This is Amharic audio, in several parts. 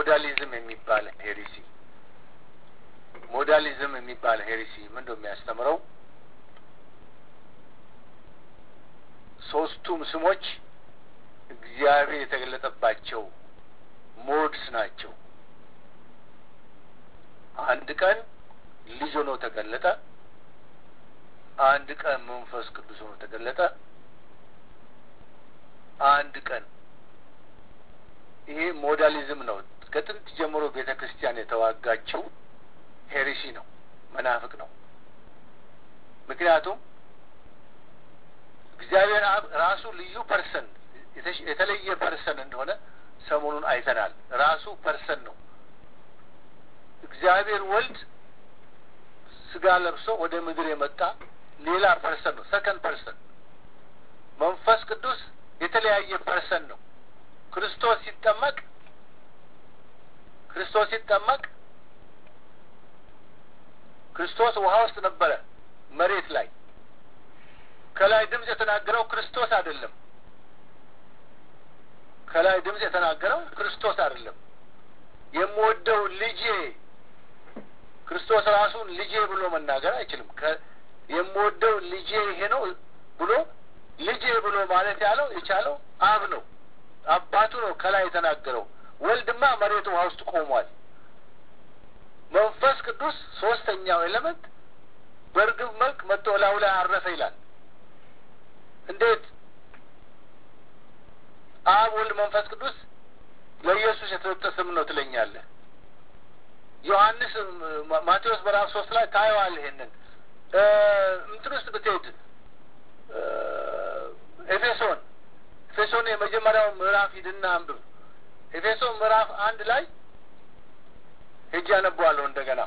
ሞዳሊዝም የሚባል ሄሪሲ ሞዳሊዝም የሚባል ሄሪሲ ምንድን ነው የሚያስተምረው? ሶስቱም ስሞች እግዚአብሔር የተገለጠባቸው ሞድስ ናቸው። አንድ ቀን ልጅ ሆኖ ተገለጠ። አንድ ቀን መንፈስ ቅዱስ ሆኖ ተገለጠ። አንድ ቀን ይሄ ሞዳሊዝም ነው። ከጥንት ጀምሮ ቤተ ክርስቲያን የተዋጋችው ሄሪሲ ነው፣ መናፍቅ ነው። ምክንያቱም እግዚአብሔር አብ ራሱ ልዩ ፐርሰን የተለየ ፐርሰን እንደሆነ ሰሞኑን አይተናል። ራሱ ፐርሰን ነው። እግዚአብሔር ወልድ ስጋ ለብሶ ወደ ምድር የመጣ ሌላ ፐርሰን ነው፣ ሰከንድ ፐርሰን። መንፈስ ቅዱስ የተለያየ ፐርሰን ነው። ክርስቶስ ሲጠመቅ ክርስቶስ ሲጠመቅ ክርስቶስ ውሃ ውስጥ ነበረ፣ መሬት ላይ ከላይ ድምፅ የተናገረው ክርስቶስ አይደለም። ከላይ ድምፅ የተናገረው ክርስቶስ አይደለም። የምወደው ልጄ ክርስቶስ ራሱን ልጄ ብሎ መናገር አይችልም። የምወደው ልጄ ይሄ ነው ብሎ ልጄ ብሎ ማለት ያለው የቻለው አብ ነው፣ አባቱ ነው ከላይ የተናገረው። ወልድማ መሬት ውሃ ውስጥ ቆሟል። መንፈስ ቅዱስ ሶስተኛው ኤሌመንት በእርግብ መልክ መጥቶ ላዩ ላይ አረፈ ይላል። እንዴት አብ ወልድ መንፈስ ቅዱስ ለኢየሱስ የተሰጠ ስም ነው ትለኛለህ? ዮሐንስ ማቴዎስ ምዕራፍ ሶስት ላይ ታየዋለህ። ይሄንን እንትን ውስጥ ብትሄድ ኤፌሶን ኤፌሶን የመጀመሪያው ምዕራፍ ሂድና አንብብ። ኤፌሶን ምዕራፍ አንድ ላይ ሄጄ አነበዋለሁ እንደገና።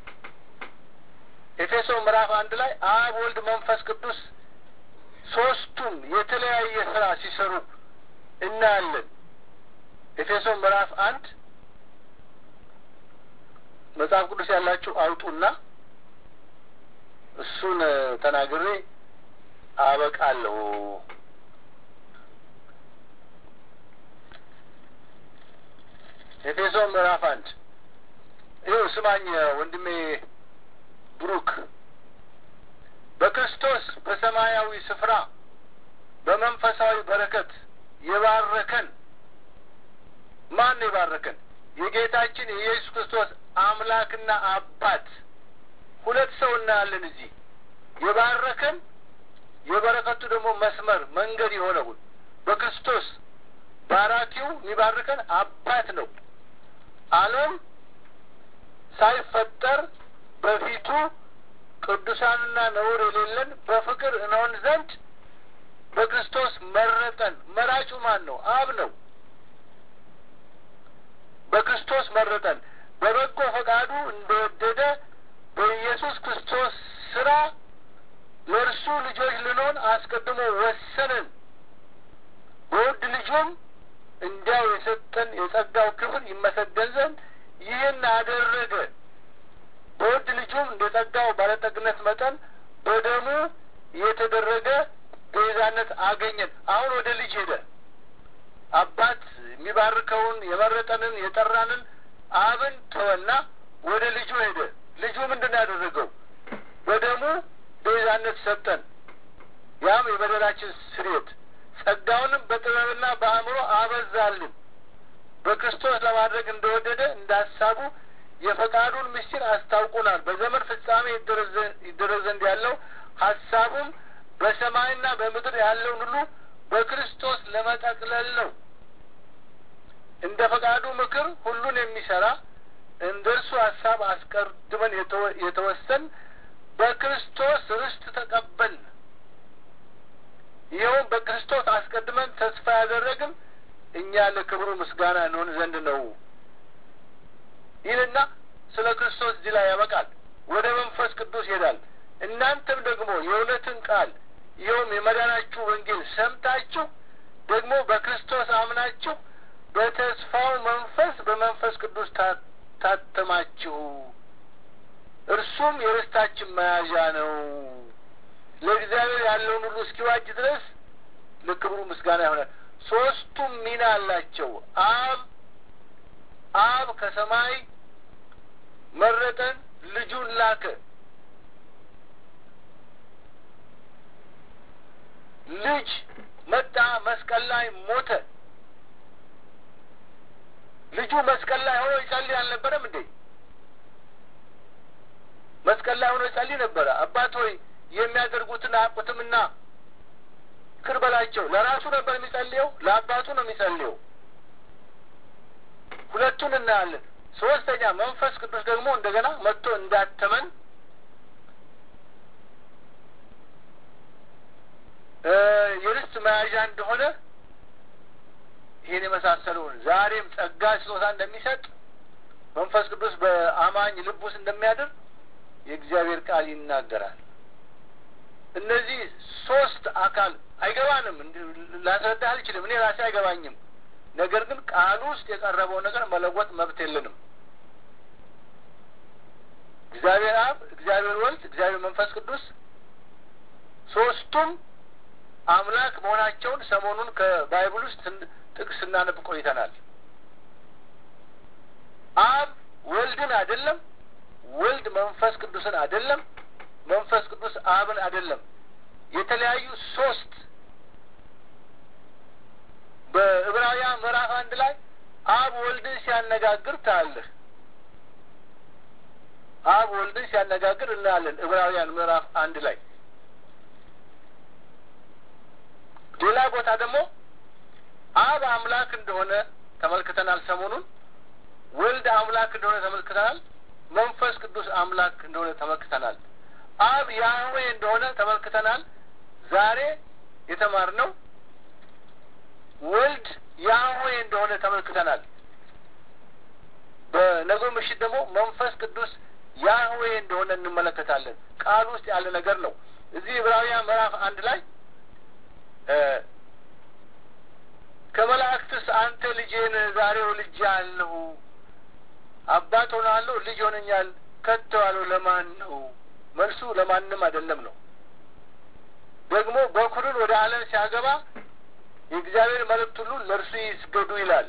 ኤፌሶን ምዕራፍ አንድ ላይ አብ ወልድ መንፈስ ቅዱስ ሶስቱም የተለያየ ስራ ሲሰሩ እናያለን። ኤፌሶን ምዕራፍ አንድ መጽሐፍ ቅዱስ ያላችሁ አውጡና እሱን ተናግሬ አበቃለሁ። ኤፌሶን ምዕራፍ አንድ ይኸው ስማኝ ወንድሜ ብሩክ በክርስቶስ በሰማያዊ ስፍራ በመንፈሳዊ በረከት የባረከን ማን የባረከን? የጌታችን የኢየሱስ ክርስቶስ አምላክና አባት። ሁለት ሰው እናያለን እዚህ። የባረከን የበረከቱ ደግሞ መስመር መንገድ የሆነውን በክርስቶስ ባራኪው የሚባርከን አባት ነው። ዓለም ሳይፈጠር በፊቱ ቅዱሳንና ነውር የሌለን በፍቅር እንሆን ዘንድ በክርስቶስ መረጠን። መራጩ ማን ነው? አብ ነው። በክርስቶስ መረጠን በበጎ ፈቃዱ እንደወደደ በኢየሱስ ክርስቶስ ስራ ለእርሱ ልጆች ልንሆን አስቀድሞ ወሰንን። በውድ ልጁም እንዲያው የሰጠን የጸጋው ክብር ይመሰገን ዘንድ ይህን አደረገ። በውድ ልጁም እንደ ጸጋው ባለጠግነት መጠን በደሙ የተደረገ ቤዛነት አገኘን። አሁን ወደ ልጅ ሄደ። አባት የሚባርከውን የመረጠንን የጠራንን አብን ተወና ወደ ልጁ ሄደ። ልጁ ምንድን ነው ያደረገው? በደሙ ቤዛነት ሰጠን። ያም የበደላችን ስርየት፣ ጸጋውንም በጥበብና በአእምሮ አበዛልን። በክርስቶስ ለማድረግ እንደወደደ እንደ ሀሳቡ የፈቃዱን ምስጢር አስታውቁናል። በዘመን ፍጻሜ ይደረግ ዘንድ ያለው ሀሳቡም በሰማይና በምድር ያለውን ሁሉ በክርስቶስ ለመጠቅለል ነው። እንደ ፈቃዱ ምክር ሁሉን የሚሰራ እንደ እርሱ ሀሳብ አስቀድመን የተወሰን በክርስቶስ ርስት ተቀበልን። ይኸውም በክርስቶስ አስቀድመን ተስፋ ያደረግን እኛ ለክብሩ ምስጋና እንሆን ዘንድ ነው ይልና ስለ ክርስቶስ እዚህ ላይ ያበቃል። ወደ መንፈስ ቅዱስ ይሄዳል። እናንተም ደግሞ የእውነትን ቃል ይኸውም የመዳናችሁ ወንጌል ሰምታችሁ ደግሞ በክርስቶስ አምናችሁ በተስፋው መንፈስ በመንፈስ ቅዱስ ታተማችሁ። እርሱም የርስታችን መያዣ ነው። ለእግዚአብሔር ያለውን ሁሉ እስኪዋጅ ድረስ ለክብሩ ምስጋና ይሆናል። ሶስቱም ሚና አላቸው። አብ አብ ከሰማይ መረጠን፣ ልጁን ላከ። ልጅ መጣ፣ መስቀል ላይ ሞተ። ልጁ መስቀል ላይ ሆኖ ይጸልይ አልነበረም እንዴ? መስቀል ላይ ሆኖ ይጸልይ ነበረ። አባት ሆይ የሚያደርጉትን አያውቁትምና ይቅር በላቸው። ለራሱ ነበር የሚጸልየው፣ ለአባቱ ነው የሚጸልየው። ሁለቱን እናያለን። ሶስተኛ መንፈስ ቅዱስ ደግሞ እንደገና መጥቶ እንዳተመን የርስት መያዣ እንደሆነ ይህን የመሳሰሉን ዛሬም ጸጋ ስጦታ እንደሚሰጥ መንፈስ ቅዱስ በአማኝ ልብ ውስጥ እንደሚያድር የእግዚአብሔር ቃል ይናገራል። እነዚህ ሶስት አካል አይገባንም፣ ላስረዳህ አልችልም። እኔ ራሴ አይገባኝም። ነገር ግን ቃሉ ውስጥ የቀረበው ነገር መለወጥ መብት የለንም። እግዚአብሔር አብ፣ እግዚአብሔር ወልድ፣ እግዚአብሔር መንፈስ ቅዱስ ሶስቱም አምላክ መሆናቸውን ሰሞኑን ከባይብል ውስጥ ጥቅስ ስናነብ ቆይተናል። አብ ወልድን አይደለም፣ ወልድ መንፈስ ቅዱስን አይደለም፣ መንፈስ ቅዱስ አብን አይደለም። የተለያዩ ሶስት በዕብራውያን ምዕራፍ አንድ ላይ አብ ወልድን ሲያነጋግር ታያለህ። አብ ወልድን ሲያነጋግር እናያለን ዕብራውያን ምዕራፍ አንድ ላይ። ሌላ ቦታ ደግሞ አብ አምላክ እንደሆነ ተመልክተናል። ሰሞኑን ወልድ አምላክ እንደሆነ ተመልክተናል። መንፈስ ቅዱስ አምላክ እንደሆነ ተመልክተናል። አብ ያህዌ እንደሆነ ተመልክተናል። ዛሬ የተማርነው ወልድ ያህዌ እንደሆነ ተመልክተናል። በነገው ምሽት ደግሞ መንፈስ ቅዱስ ያህዌ እንደሆነ እንመለከታለን። ቃል ውስጥ ያለ ነገር ነው። እዚህ ዕብራውያን ምዕራፍ አንድ ላይ ከመላእክትስ አንተ ልጄን ዛሬ ወልጄአለሁ፣ አባት ሆናለሁ፣ ልጅ ሆነኛል ከቶ ያለው ለማን ነው? መልሱ ለማንም አይደለም ነው። ደግሞ በኩርን ወደ ዓለም ሲያገባ የእግዚአብሔር መልእክት ሁሉ ለእርሱ ይስገዱ ይላል።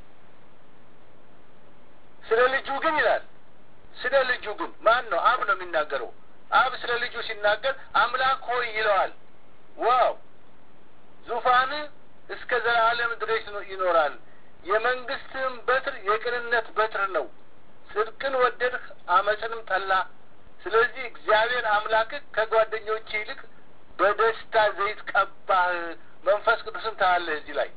ስለ ልጁ ግን ይላል ስለ ልጁ ግን ማን ነው? አብ ነው የሚናገረው። አብ ስለ ልጁ ሲናገር አምላክ ሆይ ይለዋል። ዋው ዙፋን እስከ ዘላለም ድረስ ይኖራል። የመንግስትህም በትር የቅንነት በትር ነው። ጽድቅን ወደድህ፣ አመፅንም ጠላ። ስለዚህ እግዚአብሔር አምላክህ ከጓደኞች ይልቅ በደስታ ዘይት ቀባህ። መንፈስ ቅዱስን ታያለህ። እዚህ ላይ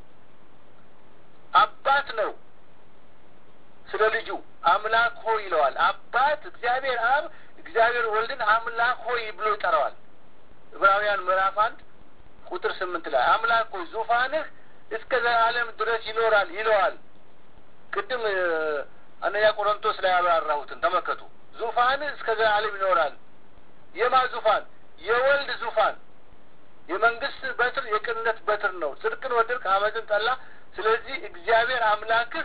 አባት ነው ስለ ልጁ አምላክ ሆይ ይለዋል። አባት እግዚአብሔር አብ እግዚአብሔር ወልድን አምላክ ሆይ ብሎ ይጠራዋል። ዕብራውያን ምዕራፍ አንድ ቁጥር ስምንት ላይ አምላክ ሆይ ዙፋንህ እስከ ዘላለም ድረስ ይኖራል ይለዋል። ቅድም አንደኛ ቆሮንቶስ ላይ ያብራራሁትን ተመልከቱ። ዙፋንህ እስከ ዘላለም ይኖራል። የማ ዙፋን? የወልድ ዙፋን። የመንግስት በትር የቅንነት በትር ነው። ጽድቅን ወደድክ፣ አመፅን ጠላ። ስለዚህ እግዚአብሔር አምላክህ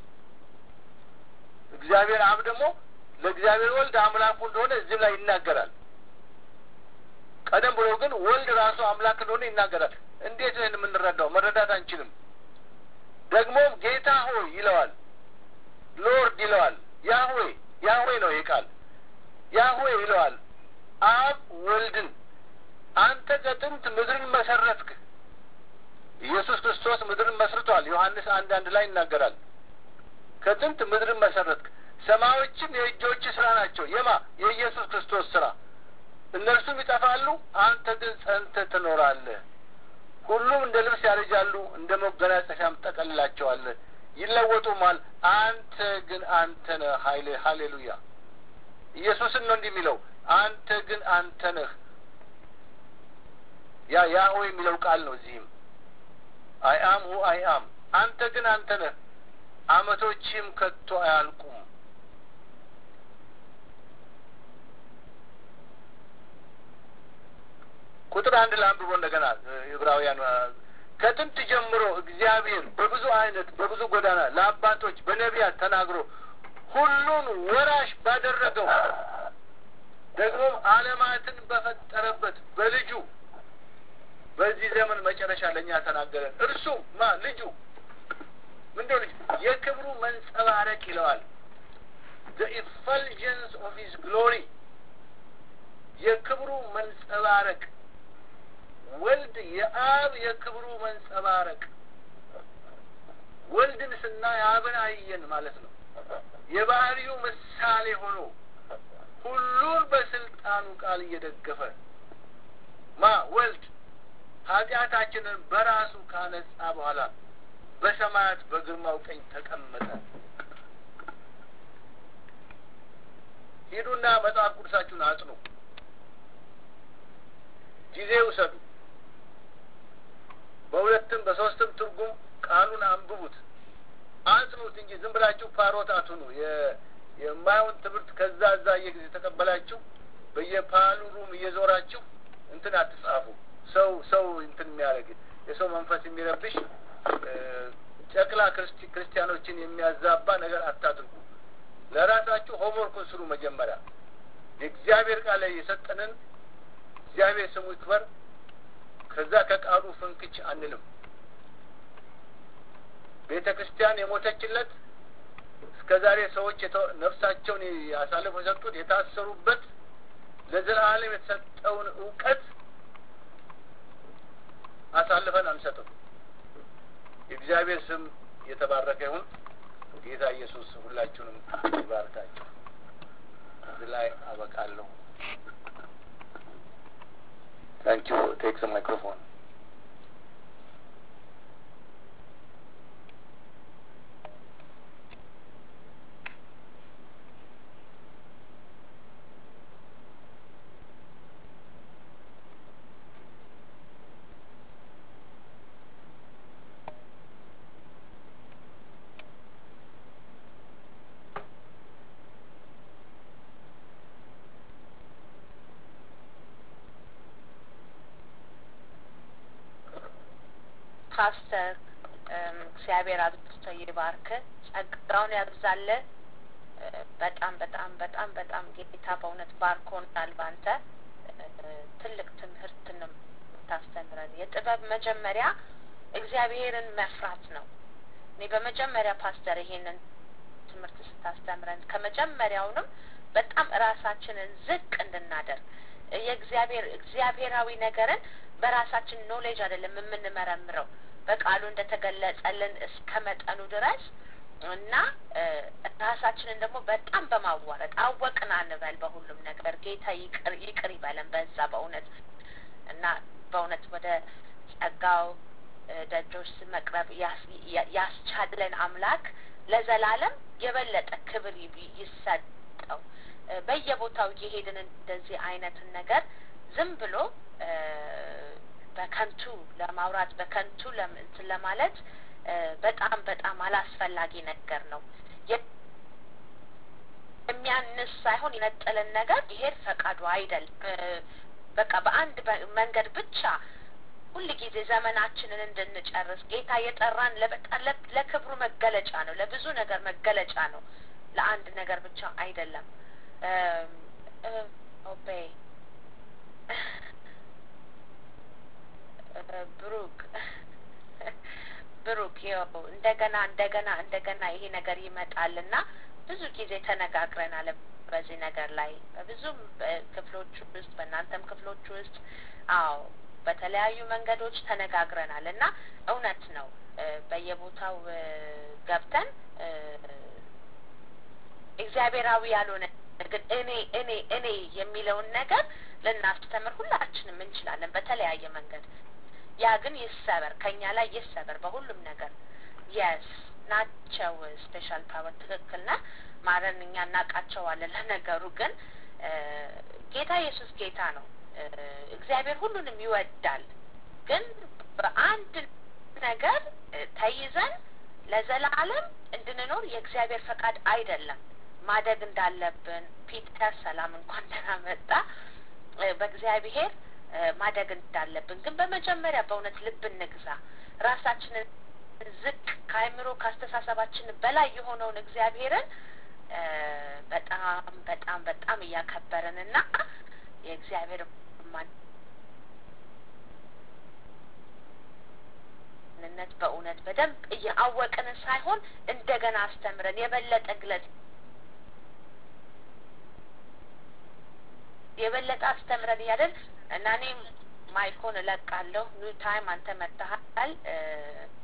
እግዚአብሔር አብ ደግሞ ለእግዚአብሔር ወልድ አምላኩ እንደሆነ እዚህም ላይ ይናገራል። ቀደም ብሎ ግን ወልድ ራሱ አምላክ እንደሆነ ይናገራል። እንዴት ነው የምንረዳው? መረዳት አንችልም። ደግሞም ጌታ ሆይ ይለዋል፣ ሎርድ ይለዋል። ያህዌ ያህዌ ነው ይህ ቃል ያህዌ ይለዋል። አብ ወልድን አንተ ከጥንት ምድርን መሰረትክ። ኢየሱስ ክርስቶስ ምድርን መስርቷል። ዮሐንስ አንድ አንድ ላይ ይናገራል። ከጥንት ምድርን መሰረትክ፣ ሰማዮችም የእጆች ስራ ናቸው። የማ የኢየሱስ ክርስቶስ ስራ። እነርሱም ይጠፋሉ፣ አንተ ግን ጸንተህ ትኖራለህ። ሁሉም እንደ ልብስ ያረጃሉ፣ እንደ መጎናጸፊያም ጠቀልላቸዋለህ፣ ይለወጡማል። አንተ ግን አንተ ነህ። ሀይሌ ሀሌሉያ። ኢየሱስን ነው እንዲህ የሚለው አንተ ግን አንተ ነህ። ያ ያሆ የሚለው ቃል ነው። እዚህም አይ አም ሁ አይ አም አንተ ግን አንተ ነህ አመቶችም ከቶ አያልቁም። ቁጥር አንድ ለአንብቦ እንደገና ዕብራውያን ከጥንት ጀምሮ እግዚአብሔር በብዙ አይነት በብዙ ጎዳና ለአባቶች በነቢያት ተናግሮ ሁሉን ወራሽ ባደረገው ደግሞም ዓለማትን በፈጠረበት በልጁ በዚህ ዘመን መጨረሻ ለእኛ ተናገረን። እርሱም ማ ልጁ ምንድነው ልጅ የክብሩ መንጸባረቅ ይለዋል። the effulgence of his glory የክብሩ መንጸባረቅ ወልድ የአብ የክብሩ መንጸባረቅ ወልድን ስናይ አብን አየን ማለት ነው። የባህሪው ምሳሌ ሆኖ ሁሉን በስልጣኑ ቃል እየደገፈ ማ ወልድ ኃጢአታችንን በራሱ ካነጻ በኋላ በሰማያት በግርማው ቀኝ ተቀመጠ። ሂዱና መጽሐፍ ቅዱሳችሁን አጥኑ፣ ጊዜ ውሰዱ። በሁለትም በሶስትም ትርጉም ቃሉን አንብቡት፣ አጥኑት እንጂ ዝም ብላችሁ ፓሮት አትኑ። የማየውን ትምህርት ከዛ እዛ እየጊዜ ተቀበላችሁ በየፓሉ ሩም እየዞራችሁ እንትን አትጻፉ። ሰው ሰው እንትን የሚያደርግ የሰው መንፈስ የሚረብሽ ጨቅላ ክርስቲያኖችን የሚያዛባ ነገር አታድርጉ። ለራሳችሁ ሆምወርኩን ስሩ። መጀመሪያ የእግዚአብሔር ቃል ላይ የሰጠንን እግዚአብሔር ስሙ ይክበር። ከዛ ከቃሉ ፍንክች አንልም። ቤተ ክርስቲያን የሞተችለት እስከ ዛሬ ሰዎች ነፍሳቸውን አሳልፈው የሰጡት የታሰሩበት ለዘላለም የተሰጠውን እውቀት አሳልፈን አንሰጥም። የእግዚአብሔር ስም የተባረከ ይሁን። ጌታ ኢየሱስ ሁላችሁንም ይባርካችሁ። እዚህ ላይ አበቃለሁ። ታንኪዩ ቴክስ ማይክሮፎን ፓስተር እግዚአብሔር አብዝቶ ይባርክ፣ ጸጋውን ያብዛለ። በጣም በጣም በጣም በጣም ጌታ በእውነት ባርኮናል። ባንተ ትልቅ ትምህርት ነው የምታስተምረን። የጥበብ መጀመሪያ እግዚአብሔርን መፍራት ነው። እኔ በመጀመሪያ ፓስተር ይሄንን ትምህርት ስታስተምረን ከመጀመሪያውንም በጣም ራሳችንን ዝቅ እንድናደርግ የእግዚአብሔር እግዚአብሔራዊ ነገርን በራሳችን ኖሌጅ አይደለም የምንመረምረው በቃሉ እንደተገለጸልን እስከ መጠኑ ድረስ እና ራሳችንን ደግሞ በጣም በማዋረድ አወቅን አንበል። በሁሉም ነገር ጌታ ይቅር ይቅር ይበለን በዛ በእውነት እና በእውነት ወደ ጸጋው ደጆች መቅረብ ያስቻለን አምላክ ለዘላለም የበለጠ ክብር ይሰጠው። በየቦታው እየሄድን እንደዚህ አይነትን ነገር ዝም ብሎ በከንቱ ለማውራት በከንቱ እንትን ለማለት በጣም በጣም አላስፈላጊ ነገር ነው። የሚያንስ ሳይሆን የነጠለን ነገር ይሄድ ፈቃዱ አይደለም። በቃ በአንድ መንገድ ብቻ ሁል ጊዜ ዘመናችንን እንድንጨርስ ጌታ የጠራን ለበጣም ለክብሩ መገለጫ ነው። ለብዙ ነገር መገለጫ ነው። ለአንድ ነገር ብቻ አይደለም። ኦቤ ብሩክ ብሩክ ይኸው እንደገና እንደገና እንደገና ይሄ ነገር ይመጣልና ብዙ ጊዜ ተነጋግረናል በዚህ ነገር ላይ በብዙም ክፍሎች ውስጥ በእናንተም ክፍሎች ውስጥ አዎ በተለያዩ መንገዶች ተነጋግረናል እና እውነት ነው በየቦታው ገብተን እግዚአብሔራዊ ያልሆነ ግን እኔ እኔ እኔ የሚለውን ነገር ልናስተምር ሁላችንም እንችላለን በተለያየ መንገድ ያ ግን ይሰበር ከኛ ላይ ይሰበር በሁሉም ነገር የስ ናቸው ስፔሻል ፓወር ትክክል ና ማረን እኛ እናውቃቸዋለን ለነገሩ ግን ጌታ ኢየሱስ ጌታ ነው እግዚአብሔር ሁሉንም ይወዳል ግን በአንድ ነገር ተይዘን ለዘላለም እንድንኖር የእግዚአብሔር ፈቃድ አይደለም ማደግ እንዳለብን ፒተር ሰላም እንኳን ደህና መጣ በእግዚአብሔር ማደግ እንዳለብን ግን በመጀመሪያ በእውነት ልብ እንግዛ ራሳችንን ዝቅ ከአይምሮ ከአስተሳሰባችን በላይ የሆነውን እግዚአብሔርን በጣም በጣም በጣም እያከበርን እና የእግዚአብሔር ማንነት በእውነት በደንብ እያወቅን ሳይሆን እንደገና አስተምረን የበለጠ ግለጽ የበለጠ አስተምረን እያለን እና እኔም ማይኮን እለቃለሁ ኒው ታይም አንተ መጥተሃል